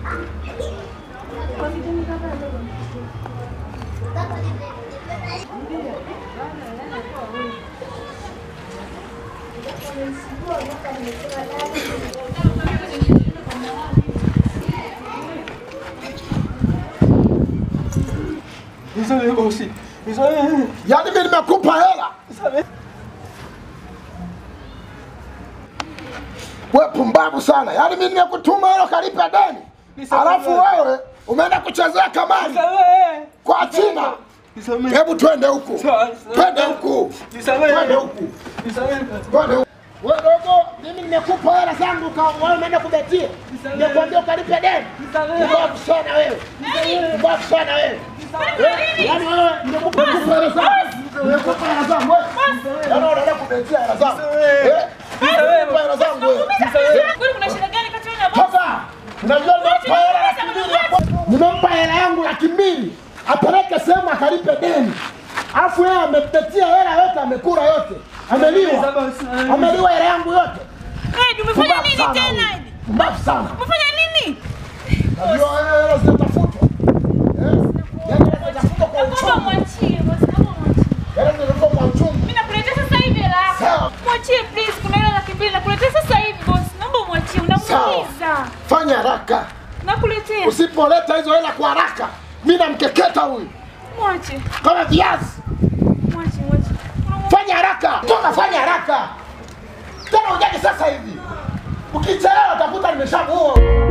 Nisamehe bosi. Nisamehe. Yaani mimi nimekupa hela. Nisamehe. We pumbavu sana. Yaani mimi nimekutuma hela kalipe deni. Nisamehe. Alafu wewe umeenda kuchezea kamari Nisamehe. kwa China. Nisamehe. Hebu twende huku. Sawa, sawa. Twende huku. Nisamehe. Twende huku. Nisamehe. Twende huku. Wewe dogo, mimi nimekupa hela zangu kwa wewe umeenda kubetia. Nisamehe. Nimekwambia ukalipe deni. Nisamehe. Mbavu sana wewe. Mbavu sana wewe. Eh, Yaani wewe nimekupa hela zangu. Nimekupa hela zangu wewe. Yaani unaenda kubetia hela zangu. Nisamehe. Eh? Nimekupa hela zangu wewe. Kwani kuna shida gani kati yenu na bosi? Sasa unajua nimempa hela laki mbili hapo. Nimempa hela yangu laki mbili apeleke sehemu akalipe deni, alafu yeye amepetia hela yote, amekula yote, ameliwa, ameliwa hela yangu yote. Edi, umefanya Pumbavu nini sana tena huyu. Edi? Pumbavu sana. Umefanya nini? Najua wewe hela zinatafutwa. Eh? Yaani hela zinatafutwa kwa Naomba uchungu. mwachie bosi, naomba mwachie. Hela zinatafutwa kwa uchungu. Mimi nakuletea sasa hivi hela yako. Sawa. Mwachie please, kuna hela laki mbili nakuletea sasa hivi bosi. Naomba mwachie, unamuumiza. Fanya haraka. Nakuletea. Usipoleta hizo hela kwa haraka, mimi namkeketa huyu Mwache. kama viazi. Mwache, mwache. Unamu- Fanya haraka, toka, fanya haraka tena, ujaje sasa hivi. Ukichelewa utakuta nimeshamuua.